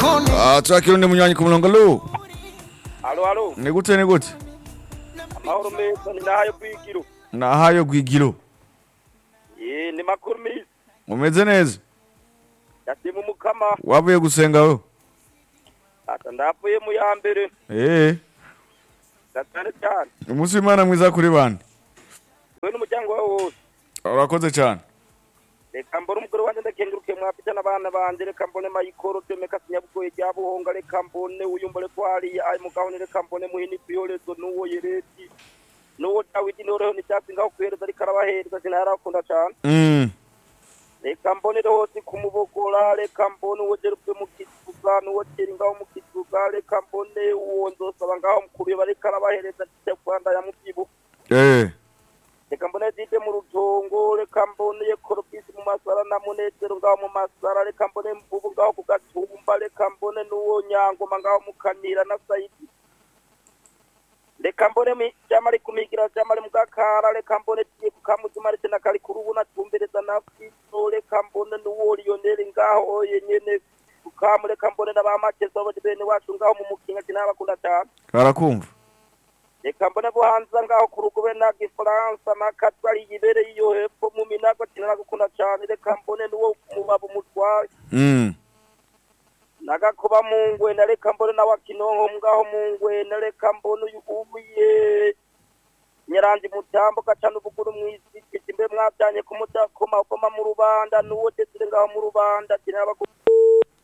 Ah, turakirundi munywanyi ku murongo lu halo halo ni gute ni gute amahoro meza ni nahayo bwigiro nahayo gwigiro ye ni makuru meza mumeze neza ndashima umukama wavuye gusenga we ata ndavuye mu ya mbere eh ndacane cyane umunsi w'imana mwiza kuri bande we n'umuryango wawe wose urakoze cyane reka mbone umugore wanjye ndakenguruke mwafite n'abana banjye reka mbone mayikoro demeka sinyabugoye rya buhonga reka mbone uyumbore ko hariya ayo mugabane reka mbone muhini biyorezo n'uwo yereti n'uwo dawidi n'uwo n'icyatsi ngaho kuhereza ariko arabahereza sinayarakunda cyane mm reka mbonere hose kumubogora reka mbone uwo gerubwe mu kituga n'uwo geri ngaho mu kituga reka mbone uwo nzosaba ngaho mukubiba reka arabahereza ya rwanda ya mubyibu eh reka mbone dide mu rutongo reka mbone korobisi mu masara na munezero ngaho mu masara reka mbone mvubu ngaho ku gatumba reka mbone n'uwo nyangoma ngaho mu kanira na sayidi reka mbone mi- jamali kumigira jamali mugakara reka mbone tiye kukamuzima rete na kari kurubu na tumbereza na fito reka mbone nuwo lioneli ngaho oye nyene kukamu reka mbone na bamakeza bose bene wacu ngaho mu mukinga sinabakunda cyane barakumva reka mbone buhanza ngaho ku rugo be na gifaransa na katwari yibereye iyo hepfo mu minago sinabakunda cyane reka mbone nuwo mubabu mutwaye mm nagakuba mu ngwena reka mbone nawe akinonko ngaho mu ngwena reka mbone uyu ubuye nyaranze mutambo gacana ubuguru mu isi mbe mwabyanye kumudakoma koma mu rubanda n'uwo desire ngaho mu rubanda kinabakunda